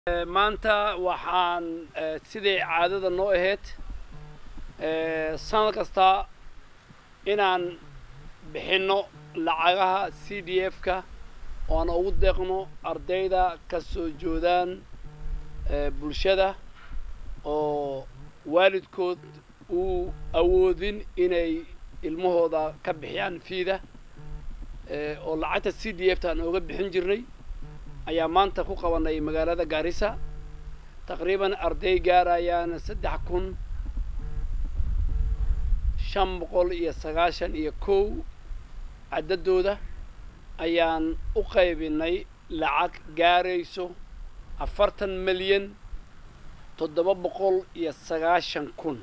maanta waxaan siday caadada noo ahayd sanad kasta inaan bixinno lacagaha c d f-ka oo aan ugu deeqno ardayda ka soo joodaan bulshada oo waalidkood uu awoodin inay ilmahooda ka bixiyaan fiida oo lacagta c d f ta aan ooga bixin jirnay ayaa maanta ku qabanay magaalada gaarisa taqriiban arday gaarayaan saddex kun shan boqol iyo sagaashan iyo kow caddadooda ayaan u qaybinay lacag gaarayso afartan milyan toddoba boqol iyo sagaashan kun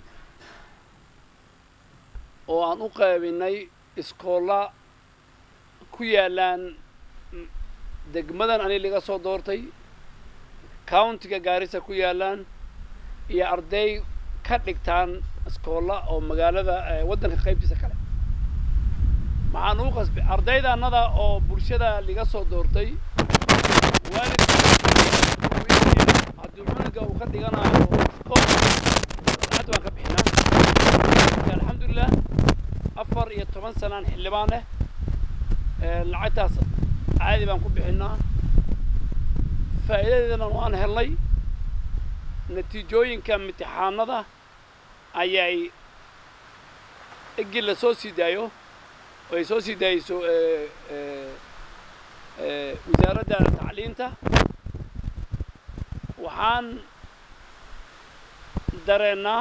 oo aan u qaybinay iskoolla ku yaalaan degmadan ani laga soo doortay countiga gaarisa ku yaalaan iyo arday ka dhigtaan iskoolla oo magaalada waddanka qaybtiisa kale maxaan uu qasbay ardayda annada oo bulshada laga soo doortay waalidka haddii cunuga uu ka dhiganayo iskool lacagta waan ka bixinaa alxamdulilah afar iyo toban sanaan xildhibaan leh lacagtaas caadi baan ku bixinaa faa'iidadeedana waan helnay natiijooyinka imtixaanada ayay egi la soo sii daayo oo ay soo sii daayeyso wasaaradda tacliinta waxaan dareennaa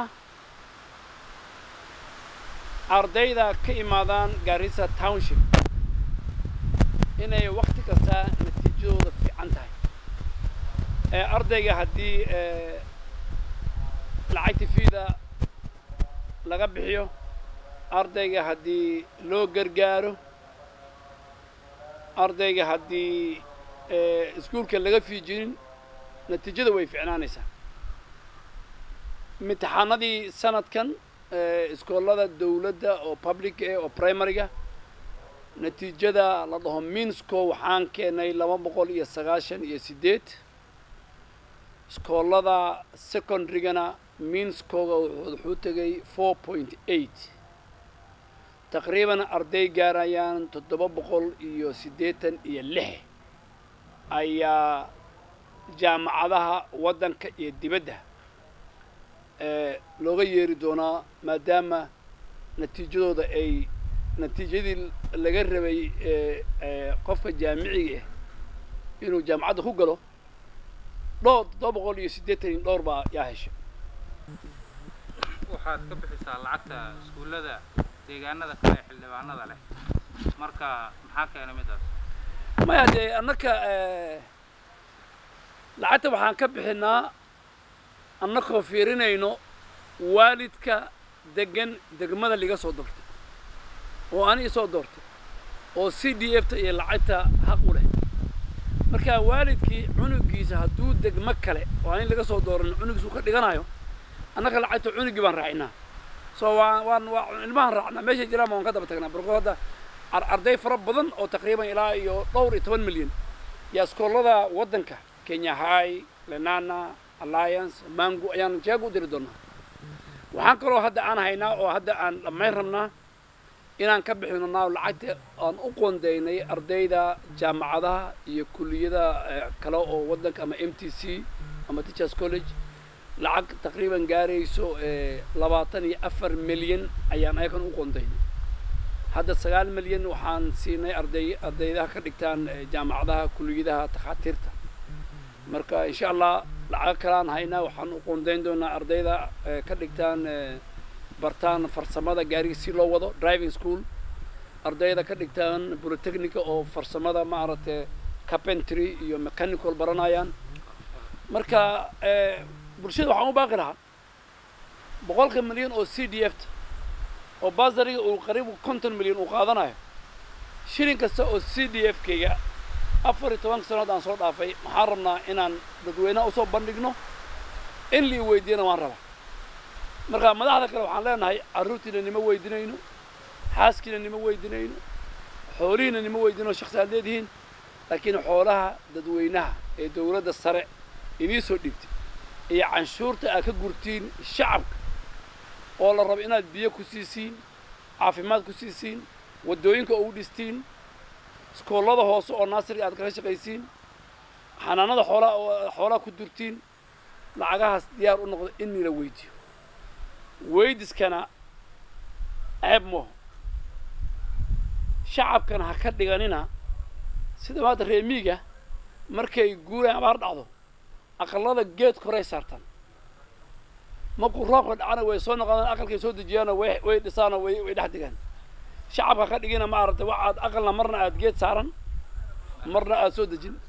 ardayda ka imaadaan garissa township inay wakti kasta natiijadooda fiican tahay ardayga haddii lacagta fiida laga bixiyo ardayga haddii loo gargaaro ardayga haddii iskuulka laga fiijinin natiijada way ficnaanaysaa imtixaanadii sanadkan iskoollada dawladda oo public eh oo primaryga natiijada la dhaho minsco waxaan keenay laba boqol iyo sagaashan iyo siddeed iskoollada secondarygana minscoga wuxuu tegay four point eight taqriiban arday gaarayaan toddoba boqol iyo siddeetan iyo lix ayaa jaamacadaha waddanka iyo dibadda looga yeeri doonaa maadaama natiijadooda ay natiijadii laga rabay qofka jaamiciga ah inuu jaamacadda ku galo dhowr toddoba boqol iyo siddeetan iyo dhowr baa yaa heshay waxaad ka bixisaa lacagta iskuullada deegaanada kale ee xildhibaanada leh marka maxaa keenay midaas maya dee annaka lacagta waxaan ka bixinaa annakoo fiirinayno waalidka degan degmada laga soo doortay oo ani isoo doortay oo c d f ta iyo lacagta xaq u leh marka waalidkii cunugiisa hadduu degmo kale oo ani laga soo dooran cunugiisa uu ka dhiganayo annaka lacagta cunugii baan raacinaa so waa waan waa ilmahan raacnaa meeshay jiraan waan ka daba tagnaa barko hadda arday fara badan oo taqriiban ilaa iyo dhowr iyo toban milyan yaa iskoollada waddanka kenya high lenana alliance mango ayaan jeeg u diri doonaa waxaan kaloo hadda aan haynaa oo hadda aan dhammayn rabnaa inaan ka bixino naaw lacagta aan u qoondaynay ardayda jaamacadaha iyo kulliyada kale oo waddanka ama m t c ama teachers college lacag taqriiban gaarayso labaatan iyo afar milyan ayaan ayakan u qoondaynay hadda sagaal milyan waxaan siinay arday ardaydaha ka dhigtaan jaamacadaha kulliyadaha takhaatiirta marka insha allah lacago kaleaan haynaa waxaan u qoondayn doonaa ardayda ka dhigtaan bartaan farsamada gaariga si loo wado driving school ardayda ka dhigtaan polytechnica oo farsamada maaragtay carpentry iyo mechanical baranayaan marka bulshada waxaan u baaqi lahaa boqolka milyan oo c d f ta oo basariga uu qariib konton milyan uu qaadanayo shilin kasta oo c d f kayga afar iyo tobanka sanood aan soo dhaafay waxaan rabnaa inaan dadweynaha usoo bandhigno in lii weydiiyana waan rabaa marka madaxda kale waxaan leenahay carruurtiina nima weydinayno xaaskiina nima weydinayno xoolihiina nima weydinayno shaksi aad leedihiin laakiin xoolaha dadweynaha ee dawladda sare idii soo dhiibtay iyo canshuurta aad ka gurtiin shacabka oo la rabo inaad biyo ku siisiin caafimaad ku siisiin waddooyinka ugu dhistiin iskoollada hoose oo naasiriga aad kaga shaqaysiin xanaanada xoolaa oo xoolaha ku durtiin lacagahaas diyaar u noqdo in nila weydiyo weydiskana ceeb mooho shacabkana ha ka dhiganina sida maanta reemiiga markay guuraan abaar dhacdo aqallada geedka horay saartaan markuu roobka dhacana way soo noqdaan aqalkay soo dejiyaanoo way way dhisaanoo way way dhex digaan shacabka ka dhigina ma aragtay waxaad aqalna marna aad geed saaran marna aad soo dejin